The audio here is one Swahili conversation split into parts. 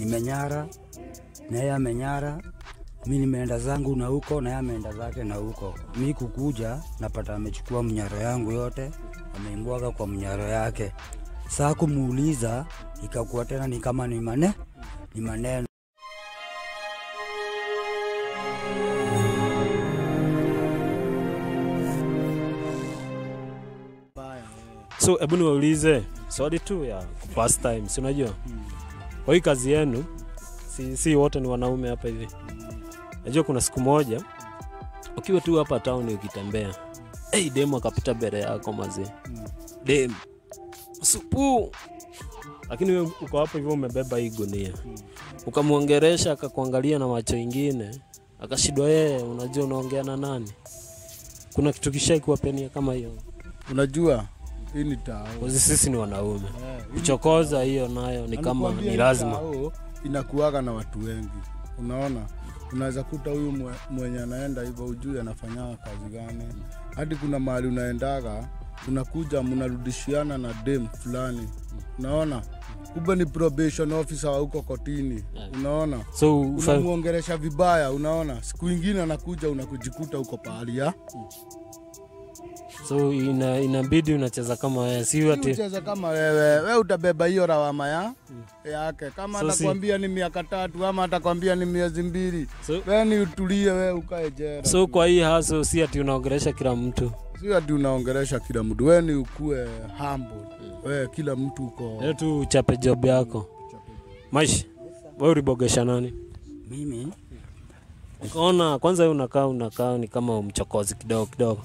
nimenyara na yeye amenyara, mi nimeenda zangu na huko na yeye ameenda zake na huko. Mi kukuja napata amechukua mnyaro yangu yote ameimbwaga kwa mnyaro yake. Saa kumuuliza ikakuwa tena ni kama ni mane ni maneno So hebu niwaulize swali tu ya past time, si unajua kwa hii kazi yenu, si, si wote ni wanaume hapa hivi. Najua kuna siku moja ukiwa tu hapa town ukitembea, hey, dem akapita mbele yako mazee, dem supu, lakini wewe uko hapo hivyo umebeba hii gunia, ukamwongeresha akakuangalia na macho ingine, akashindwa yeye, unajua unaongea na nani? Kuna kitu kishai kuwapenia kama hiyo? Unajua hii ni tao. Kozi sisi ni wanaume, Eh, hii ni kuchokoza hiyo nayo ni kama Anakuambia ni hii lazima. tao inakuaga na watu wengi, unaona. Unaweza kuta huyu mwe- mwenye anaenda hivyo, ujui anafanyanga kazi gani. Hadi kuna mahali unaendaga, unakuja mnarudishiana na dem fulani, unaona. Kumbe ni probation officer wa huko kotini, unaona. So ufa, Unamwongeresha vibaya, unaona. Siku ingine anakuja unakujikuta huko pahali ya so ina, inabidi unacheza kama wewe, si ati ucheze kama wewe, we utabeba hiyo lawama ya yake. Kama So si- atakwambia ni miaka tatu ama atakwambia ni miezi mbili, so, we ni utulie, we ukae jera. so kwa hii haso si ati unaongelesha kila mtu si ati unaongeresha kila mtu, we ni ukue humble, we kila mtu uko leo tu uchape job yako maisha. Wewe ulibogesha nani? mimi Ukaona kwanza wewe unakaa unakaa ni kama mchokozi kidogo kidogo.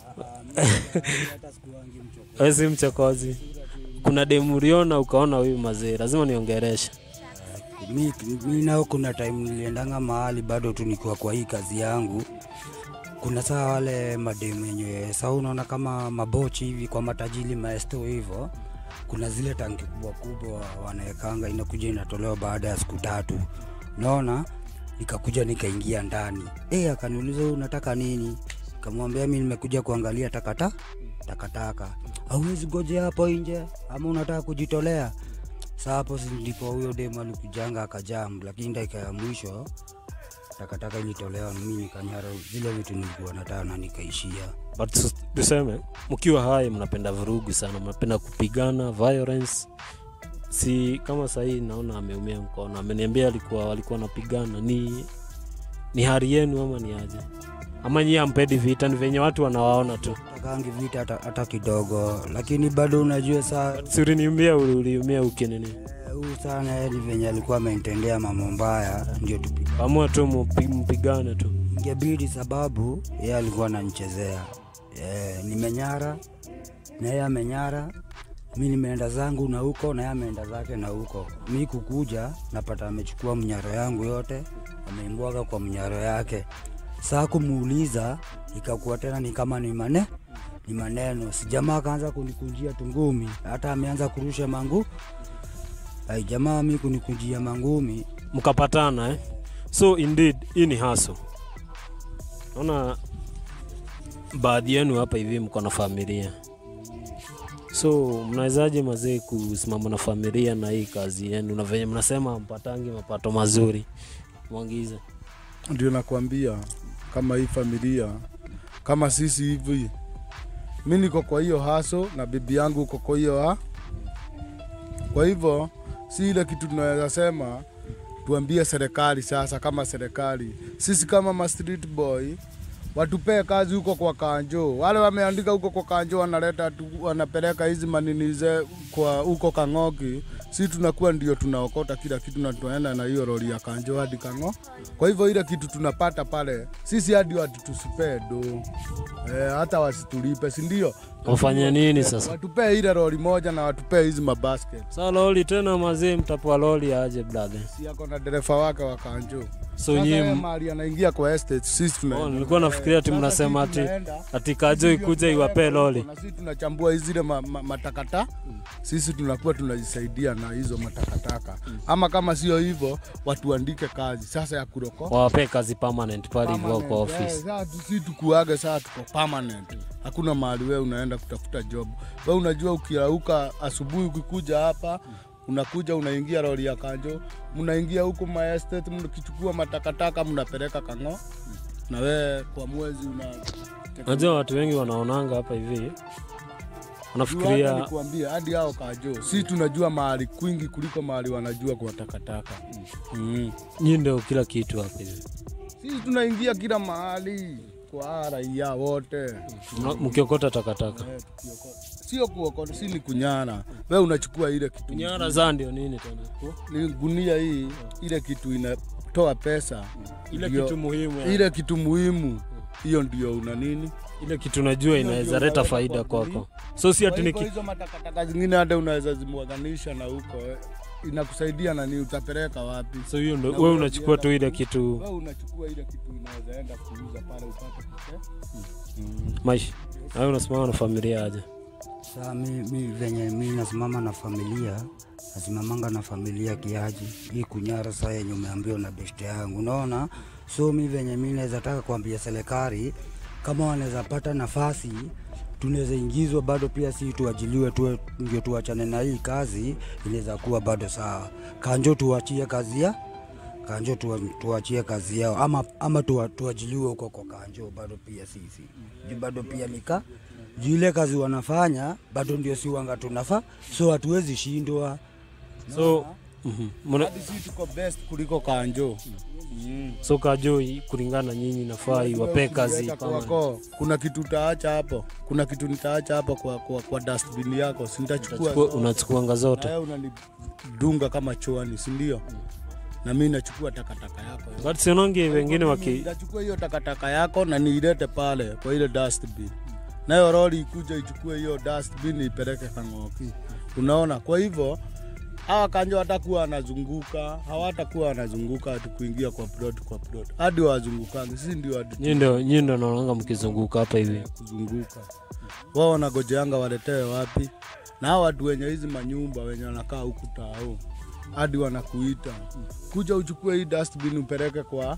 Wewe si mchokozi. Kuna demu uliona ukaona huyu mazee lazima niongereshe. mi, mi nao kuna time niliendanga mahali bado tu nikiwa kwa hii kazi yangu kuna saa wale mademu yenye saa unaona kama mabochi hivi kwa matajili maesto hivyo kuna zile tanki kubwa kubwa wanaekanga inakuja inatolewa baada ya siku tatu naona nikakuja nikaingia ndani e, akaniuliza "Wewe unataka nini kamwambia mi nimekuja kuangalia takata takataka auwezi goje hapo nje ama unataka kujitolea Saa hapo si ndipo huyo demu alikujanga akajam, lakini dakika ya mwisho takataka ilitolewa, na mimi nikanyara zile vitu nilikuwa nataka na nikaishia. But tus- tuseme mkiwa hai mnapenda vurugu sana, mnapenda kupigana violence. Si kama sahii naona ameumia mkono, ameniambia alikuwa walikuwa napigana. Ni ni hali yenu ama ni aje? Ama nyie ampendi vita? Ni venye watu wanawaona tu. Takangi vita hata, hata kidogo, lakini bado unajua saa Si uliniumia, uli- uliumia ukinini, eh, huyu sana yeye ni venye alikuwa amenitendea mambo mbaya, ndio tupige amua tu mupi- mpigane tu. ingebidi, sababu yeye alikuwa ananichezea eh, nimenyara na yeye amenyara, mi nimeenda zangu na huko na yeye ameenda zake na huko. Mi kukuja napata amechukua mnyaro yangu yote ameimbwaga kwa mnyaro yake. Saa kumuuliza ikakuwa tena ni kama ni mane ni maneno, si jamaa akaanza kunikunjia tungumi, hata ameanza kurusha mangu ai jamaa mi kunikunjia mangumi mkapatana eh? so indeed hii ni haso naona baadhi yenu hapa hivi mko na familia so mnawezaje mazee kusimama na familia na hii kazi yenu na venye mnasema mpatangi mapato mazuri mwangize ndio nakwambia, kama hii familia kama sisi hivi, mi niko kwa hiyo haso na bibi yangu uko kwa hiyo ha. Kwa hivyo si ile kitu tunaweza sema tuambie serikali sasa, kama serikali sisi kama ma street boy watupee kazi huko kwa kanjo, wale wameandika huko kwa kanjo wanaleta tu, wanapeleka hizi maninize kwa huko Kang'oki, si tunakuwa ndio tunaokota kila kitu na tunaenda na hiyo lori ya kanjo hadi Kang'o. Kwa hivyo ile kitu tunapata pale sisi hadi watu tusipee do eh, hata wasitulipe, si ndio? wafanye nini sasa Watupee ile lori moja na watupee hizi mabasket. sa loli tena mazee mtapoa loli aje brother Si yako na dereva wake wa kanjo. so Sasa yeye nyie mahali anaingia kwa estate, sisi tuna Oh, nilikuwa nafikiria ati Sasa mnasema sisi ati tunaenda, ati kajo ikuja iwapee loli na sisi tunachambua zile ma, ma, matakata sisi tunakuwa tunajisaidia na hizo matakataka ama kama sio hivyo watuandike kazi sasa ya kuroko wawapee kazi permanent pale hivyo Permanent, kwa eh, office sasa tu- si tukuage saa tuko permanent hakuna mahali wewe unaenda kutafuta job we unajua ukirauka asubuhi ukikuja hapa unakuja unaingia lori ya kanjo, mnaingia huko maestate, mkichukua matakataka mnapeleka Kang'o, na we kwa mwezi una Unajua watu wengi wanaonanga hapa hivi, Juu hata wanafikiria nikuambie hadi hao kajo, si tunajua mahali kwingi kuliko mahali wanajua kwa takataka mm. nyinyi ndio kila kitu hapa hivi. Sisi tunaingia kila mahali kwa raia wote Mna- Mkiokota takataka, Eh, tukiokota. sio kuokota, si ni kunyana. We unachukua ile kitu nyara za ndio nini tena, ni gunia hii, ile kitu inatoa pesa, ile Ndio. kitu muhimu, ya- ile kitu muhimu, hiyo ndio una nini. ile kitu najua inaweza ndio leta unaweka faida kwa kwako, so si Kwa ati hivyo niki hizo matakataka zingine hata unaweza zimwaganisha na huko eh, inakusaidia nani, utapeleka wapi? so hiyo ndo Na wewe wewe unachukua tu ukienda ile kitu Wewe unachukua ile kitu inaweza enda kuuza pale upate pesa. maisha, na wewe unasimama na familia aje? Saa mi, mi venye mi nasimama na familia nasimamanga na familia kiaji hii kunyara saa yenye umeambiwa na beshte yangu, unaona. So mi venye mi naweza taka kuambia serikali kama wanaweza pata nafasi tunaweza ingizwa bado pia si tuajiliwe tuwe, ndio tuachane na hii kazi, inaweza kuwa bado sawa. Kanjo tuachie kazi ya kanjo tuwa, tuachie kazi yao ama, ama tuwa, tuajiliwe huko kwa kanjo bado pia sisi juu bado pia nika juu ile kazi wanafanya bado ndio si wanga tunafa, so hatuwezi shindwa. So mhm. Muna- Hadi sisi tuko best kuliko kanjo. so kajo kulingana na nyinyi nafaa iwapee kazi Ukiweka kama kwako, kuna kitu utaacha hapo, kuna kitu nitaacha hapo kwa, kwa, kwa dustbin yako, si nitachukua Chukua- unachukuanga zote nawe unanidunga kama choani, si ndio? Na mimi nachukua takataka yako but sionangi wengine Mimi waki Nitachukua hiyo takataka yako na niilete pale kwa ile dustbin, nayo lori ikuja ichukue hiyo dustbin ipeleke Kang'oki. Unaona, kwa hivyo hawa kanjo watakuwa wanazunguka, hawatakuwa wanazunguka ati kuingia kwa plot kwa plot, hadi wazungukangi, sisi ndio hadi nyinyi ndio nyinyi ndio naonanga mkizunguka hapa hivi kuzunguka. Wao wanagojeanga waletewe wapi? Na hao watu wenye hizi manyumba wenye wanakaa huku tao hadi wanakuita kuja uchukue hii dustbin upeleke kwa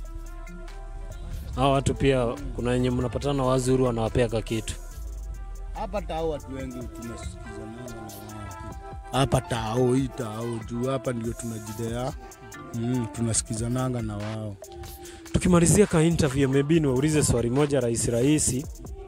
hao watu pia kuna wenye mnapatana wazuri wanawapea ka kitu hapa tao. Watu wengi tunasikizanana na wao hapa tao, hii tao juu hapa ndio tunajidea mm, tunasikizananga na wao. tukimalizia ka interview maybe niwaulize swali moja rahisi rahisi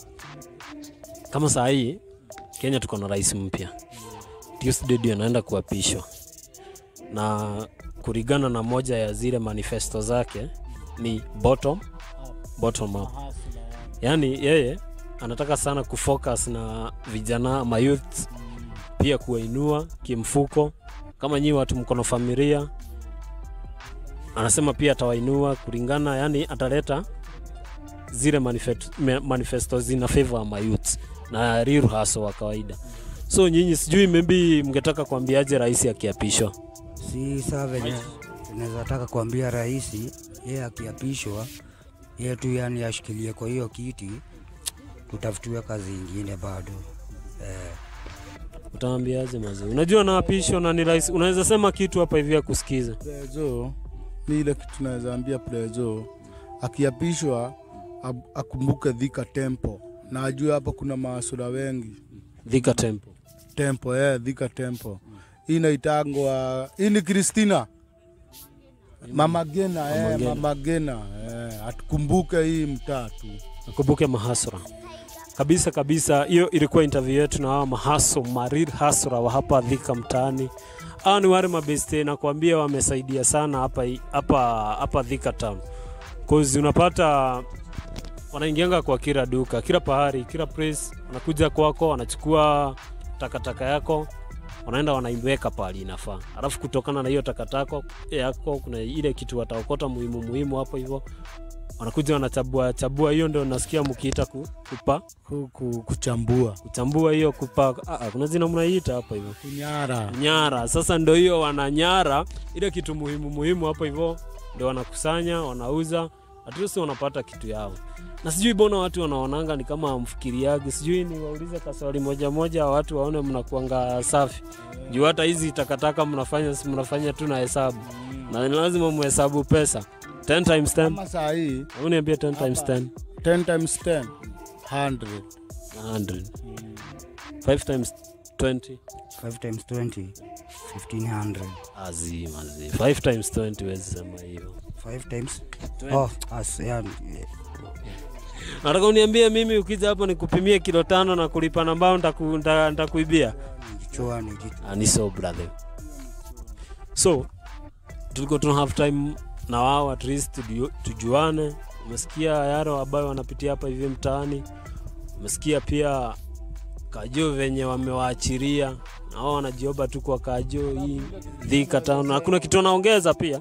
kama saa hii kenya tuko na rais mpya tuesday ndio anaenda kuapishwa na kulingana na moja ya zile manifesto zake ni bottom bottom up yaani yeye anataka sana kufocus na vijana mayouth pia kuwainua kimfuko kama nyii watu mkono familia anasema pia atawainua kulingana yani ataleta zile manifesto, me- manifesto zina favor ya mayouth na real hustle wa kawaida so nyinyi sijui maybe mngetaka kuambiaje rais akiapishwa Si saa venye tunaweza taka kuambia rais yeye akiapishwa, yeye tu yani ashikilie kwa hiyo kiti, tutafutiwe kazi ingine bado eh. utaambiaje mazee unajua naapishwa na ni rais unaweza sema kitu hapa hivi akusikiza Prezo ni ile kitu naweza ambia Prezo akiapishwa ab- akumbuke Thika Temple na ajue hapa kuna maasura wengi dhika tempo tempo eh, Thika Temple. Hii inaitangwa hii ni Kristina Mama Gena eh, Gena. Mama Gena eh, atukumbuke hii mtatu nakumbuke mahasura kabisa kabisa hiyo ilikuwa interview yetu na hawa mahaso marir hasra wa hapa dhika mtaani hawa ni wale mabeste nakwambia wamesaidia sana hapa hapa hapa dhika town cause unapata wanaingianga kwa kila duka kila pahari kila place wanakuja kwako wanachukua takataka yako wanaenda wanaiweka pahali inafaa alafu kutokana na hiyo takataka yako kuna ile kitu wataokota muhimu muhimu hapo hivyo wanakuja wanachabua chabua hiyo ndio nasikia mkiita ku, kupa ku, ku, kuchambua kuchambua hiyo kupa ah, ah, kuna jina mnaiita hapo hivyo kunyara nyara sasa ndo hiyo wananyara ile kitu muhimu muhimu hapo hivyo ndio wanakusanya wanauza at least wanapata kitu yao na sijui bona watu wanaonanga ni kama amfikiriagi sijui ni waulize kaswali moja moja watu waone mnakuanga safi juu hata hizi takataka mnafanya si mnafanya tu na hesabu na ni lazima muhesabu pesa 10 times 10 kama saa hii Hebu niambie 10 times 10 10 times 10 100 100 5 times 20 5 times 20 1500 azima zi 5 times 20 wezi sema hivyo 5 times 20. oh as yani nataka uniambie mimi ukija hapo nikupimie kilo tano na kulipa nambao nitaku- nita- nitakuibia kichwa ni kichwa Ah, ni so brother so tulikuwa tuna have time na wao at least tuju- tujuane umesikia yaro ambayo wanapitia hapa hivi mtaani umesikia pia kajo venye wamewaachiria na wao wanajioba tu kwa kajo hii dhika tano hakuna kitu wanaongeza pia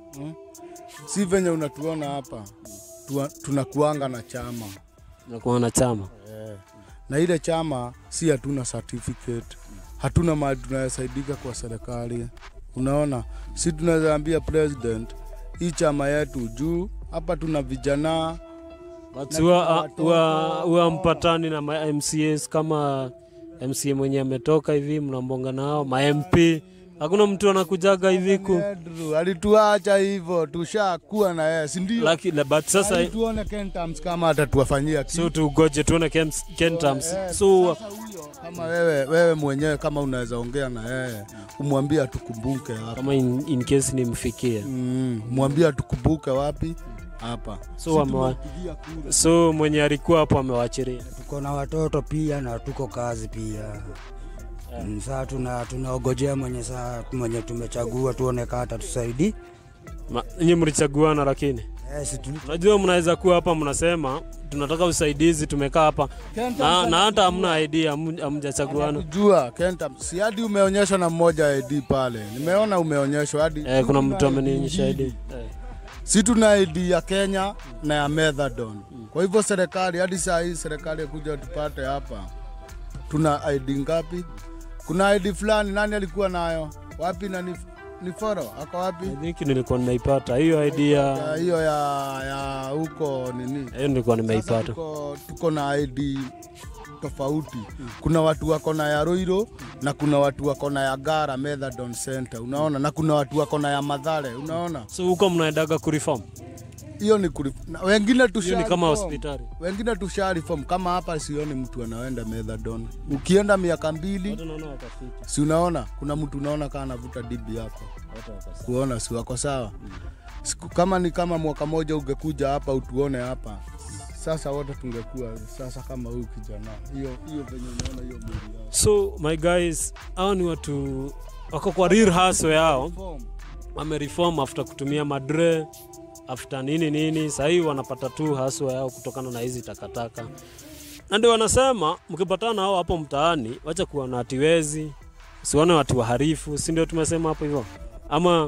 si venye unatuona hapa Tua- tunakuanga na chama nakuwa na chama eh. na ile chama si hatuna certificate hatuna mahali tunayesaidika kwa serikali unaona si tunaweza ambia president hii chama yetu juu hapa tuna vijana But Na huwa- kuna ah, watoto. huwa huwa mpatani na ma MCAs kama MCA mwenye ametoka hivi mnambonga nao ma MP hakuna mtu anakujaga hivi ku Andrew alituacha hivyo tushakuwa na yeye si ndio Lucky, but sasa Hadi tuone Kentams kama atatuwafanyia kitu so tugoje tuone Ken- Kentams Eh, so sasa huyo kama wewe wewe mwenyewe kama unaweza ongea na yeye umwambie atukumbuke hapa kama in, in case nimfikie mm, mwambie atukumbuke wapi hapa so wamewa, so mwenye alikuwa hapo amewachiria tuko na watoto pia na tuko kazi pia Mm, saa tuna tunaogojea mwenye saa mwenye tumechagua tuone kaa atatusaidi Ma- nyinyi mlichaguana lakini yes, tu, unajua mnaweza kuwa hapa mnasema tunataka usaidizi tumekaa hapa na, na hata hamna idea hamu- hamjachaguana jua Kentams si hadi umeonyeshwa na mmoja ID pale nimeona umeonyeshwa hadi eh, kuna mtu Tuna amenionyesha ID. ID eh. si tuna ID ya Kenya na ya Methadone. Kwa hivyo serikali hadi saa hii serikali kuja tupate hapa, tuna ID ngapi? Kuna ID fulani, nani alikuwa nayo wapi? na ni, ni foro ako wapi? I think nilikuwa nimeipata hiyo idea Ya hiyo ya ya huko nini? hiyo nilikuwa Sasa nimeipata tuko, tuko na ID tofauti. Kuna watu wako na ya Roiro na kuna watu wako na ya Gara Methadone Center, unaona, na kuna watu wako na ya Madhare, unaona. so huko mnaendaga kureform Hiyo ni kuri, na wengine tusha hiyo ni kama reform. hospitali wengine tusha reform kama hapa sioni mtu anaenda methadone ukienda miaka mbili Watu naona watafiti, si unaona kuna mtu unaona kaa anavuta dibi hapo watu watafiti. kuona si wako sawa Siku, kama ni kama mwaka moja ungekuja hapa utuone hapa sasa wote tungekuwa sasa kama huyu kijana hiyo hiyo venye unaona hiyo mwili yao so my guys hao ni watu wako kwa real hustle yao Reform. wamereform after kutumia madre after nini nini sahii wanapata tu haswa yao kutokana na hizi takataka na ndio wanasema mkipatana nao hapo mtaani wacha kuwa na hatiwezi usione watu waharifu si ndio tumesema hapo hivyo ama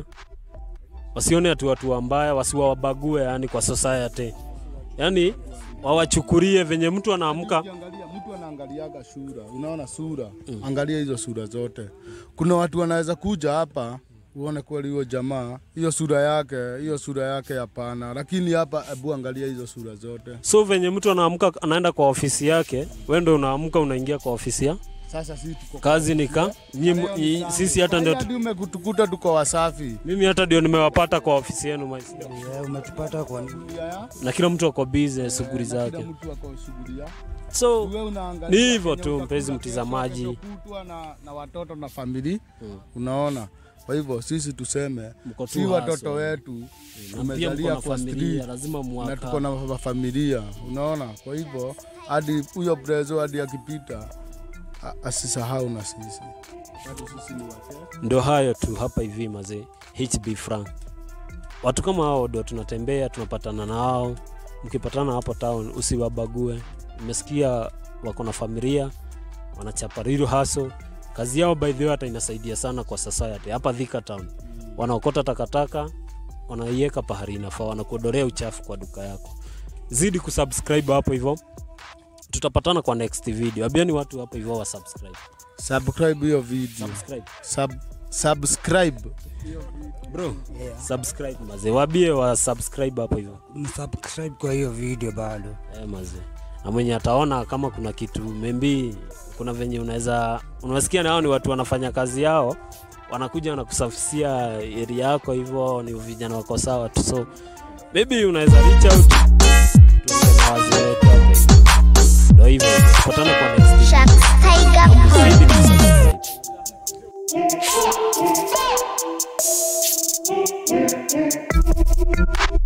wasione ati watu wambaya wasiwabague yani kwa society yani wawachukulie venye mtu anaamka Ukiangalia mtu anaangaliaga sura, unaona sura mm. Angalia hizo sura zote. Kuna watu wanaweza kuja hapa uone kweli huyo jamaa hiyo sura yake hiyo sura yake hapana, lakini hapa hebu angalia hizo sura zote. so venye mtu anaamka anaenda kwa ofisi yake we ndo unaamka unaingia kwa ofisi ya Sasa sisi tuko kazi nika nyi, nyi, sisi hata ndio tu- hadi umekutukuta tuko wasafi. mimi hata ndio nimewapata kwa ofisi yenu maisha yeah, umetupata kwa nini? Shughuli ya- na kila mtu ako busy shughuli Kila zake mtu ako shughuli ya. so Wewe unaangalia Ni hivyo venye tu, utakuta mpenzi kesho, mtazamaji. kesho kutwa na, na watoto na famili Mm. unaona. Kwa hivyo sisi tuseme Mko tu si watoto hustle. wetu na pia mko tumezalia na kwa familia street lazima na tuko mwaka na fa- familia unaona. Kwa hivyo hadi huyo prezo hadi akipita a- asisahau na sisi, hadi sisi ni wake. ndo hayo tu hapa hivi mazee HB Frank watu kama hao ndo tunatembea tunapatana nao mkipatana hapo town usiwabague umesikia wako na familia wanachapa real hustle kazi yao by the way hata inasaidia sana kwa society hapa Thika town wanaokota takataka wanaiweka pahali inafaa wanakuodorea uchafu kwa duka yako zidi kusubscribe hapo hivyo tutapatana kwa next video abiani watu hapo hivyo wa subscribe Subscribe hiyo video. subscribe Sub, subscribe. bro Yeah. subscribe mazee wabie wa subscribe hapo hivyo msubscribe kwa hiyo video bado eh, mazee na mwenye ataona kama kuna kitu membi kuna venye unaweza unasikia nao ni watu wanafanya kazi yao wanakuja wanakusafisia area yako hivyo ni vijana wako sawa tu so maybe unaweza reach out tuongee na wazee wetu hapo hivyo. ndo hivyo tupatane kwa next video. Sharks Tiger Pool. Zidi kusubscribe. Thank you.